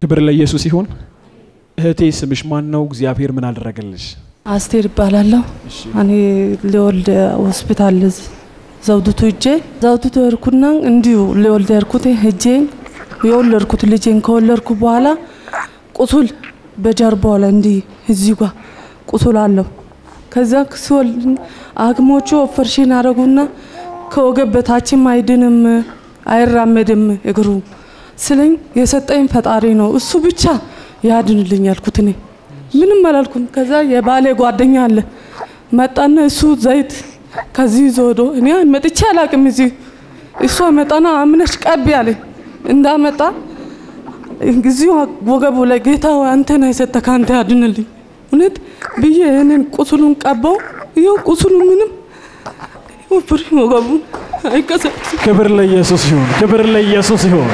ክብር ለኢየሱስ ይሁን። እህቴ ስምሽ ማን ነው? እግዚአብሔር ምን አደረገልሽ? አስቴር ይባላለሁ። እኔ ሊወልድ ሆስፒታል ዘውድቱ ሄጄ ዘውድቱ ሄድኩና እንዲሁ ሊወልድ ሄድኩት ሄጄ የወለድኩት ልጄን ከወለድኩ በኋላ ቁስል በጀርባው ላይ እንዲህ እዚህ ጋ ቁስል አለው። ከዛ ሲወልድ ሐኪሞቹ ኦፐሬሽን አደረጉና ከወገብ በታችም አይድንም አይራመድም እግሩ ስለኝ የሰጠኝ ፈጣሪ ነው እሱ ብቻ ያድንልኝ ያልኩት እኔ ምንም አላልኩም። ከዛ የባሌ ጓደኛ አለ መጣና እሱ ዘይት ከዚህ ይዞ ሄዶ እኔ መጥቼ አላቅም እዚህ እሷ መጣና አምነሽ ቀቢ አለኝ እንዳመጣ እዚሁ ወገቡ ላይ ጌታ ሆይ አንተ ነህ የሰጠህ ከአንተ ያድንልኝ እውነት ብዬ ይህንን ቁስሉን ቀባው። ይኸው ቁስሉ ምንም ወፍሪ ወገቡ አይቀሰቅስም። ክብር ለኢየሱስ ይሁን። ክብር ለኢየሱስ ይሁን።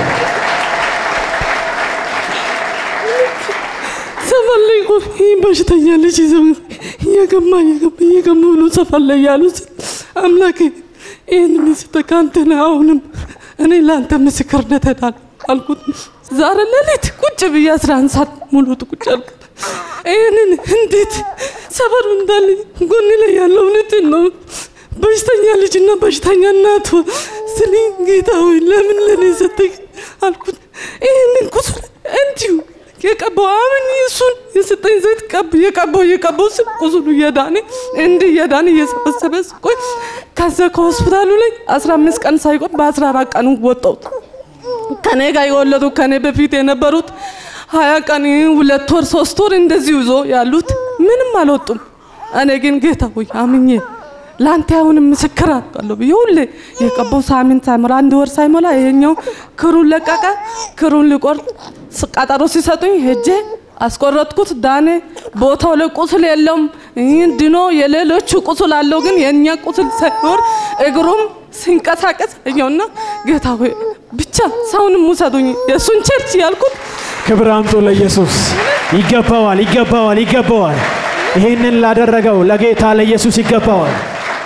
ሰፈር ላይ እኮ ይህ በሽተኛ ልጅ ይዘው እየገማ እየገማ እየገማ ብሎ ሰፈር ላይ ያሉት አምላኬ ይህን ምስት ከአንተ ነህ። አሁንም እኔ ለአንተ ምስክርነት እሄዳለሁ አልኩት። ዛሬ ሌሊት ቁጭ ብዬ አስራ አንድ ሰዓት ሙሉ ቁጭ አልኩት። ይህንን እንዴት ሰፈሩ እንዳለ ጎን ላይ ያለው እውነትን ነው በሽተኛ ልጅና በሽተኛ እናቱ ስለ ጌታ ሆይ ለምን ለኔ ሰጠኝ አልኩት። ይህንን ቁስል እንዲሁ የቀባው አሁን እሱን የሰጠኝ ዘይት ቀብ የቀባው የቀባው ስም ቁስሉ እየዳነ እንዲህ እየዳነ እየሰበሰበ ቆይ ከዛ ከሆስፒታሉ ላይ አስራ አምስት ቀን ሳይቆይ በአስራ አራት ቀኑ ወጣሁት። ከኔ ጋር የወለዱ ከኔ በፊት የነበሩት ሀያ ቀን ሁለት ወር ሶስት ወር እንደዚሁ ይዞ ያሉት ምንም አልወጡም። እኔ ግን ጌታ ሆይ አምኜ ለአንተ አሁንም ምስክር አለው ብዬ ሁሌ የቀባው ሳምንት ሳይሞላ አንድ ወር ሳይሞላ ይሄኛው ክሩን ለቀቀ። ክሩን ሊቆርጥ ቀጠሮ ሲሰጡኝ ሄጄ አስቆረጥኩት። ዳኔ ቦታው ላይ ቁስል የለውም ይህን ድኖ የሌሎቹ ቁስል አለው፣ ግን የእኛ ቁስል ሳይኖር እግሩም ሲንቀሳቀስ እኛውና ጌታ ሆይ ብቻ ሰውንም ውሰዱኝ የእሱን ቸርች ያልኩት ክብር አምጡ ለኢየሱስ። ይገባዋል፣ ይገባዋል፣ ይገባዋል። ይሄንን ላደረገው ለጌታ ለኢየሱስ ይገባዋል።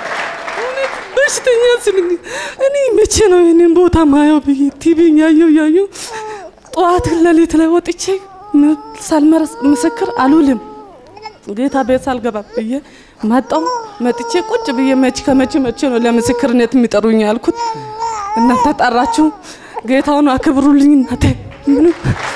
በሽተኛ ስል እኔ መቼ ነው ይህንን ቦታ ማየው ብዬ ቲቪ ያየው ያየው ጠዋት ለሌት ላይ ወጥቼ ሳልመረስ ምስክር አልውልም ጌታ ቤት ሳልገባ ብዬ መጣው መጥቼ ቁጭ ብዬ መቼ ከመቼ መቼ ነው ለምስክርነት የሚጠሩኝ ያልኩት። እናንተ ጠራችሁ፣ ጌታውን አክብሩልኝ እናቴ ምንም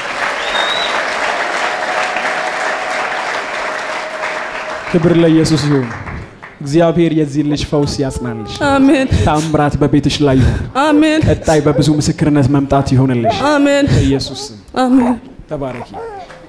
ክብር ለኢየሱስ ይሁን። እግዚአብሔር የዚህ ልጅ ፈውስ ያጽናልሽ። አሜን ታምራት በቤትሽ ላይ ይሁን። አሜን ቀጣይ በብዙ ምስክርነት መምጣት ይሆንልሽ። አሜን በኢየሱስ ስም አሜን ተባረኪ።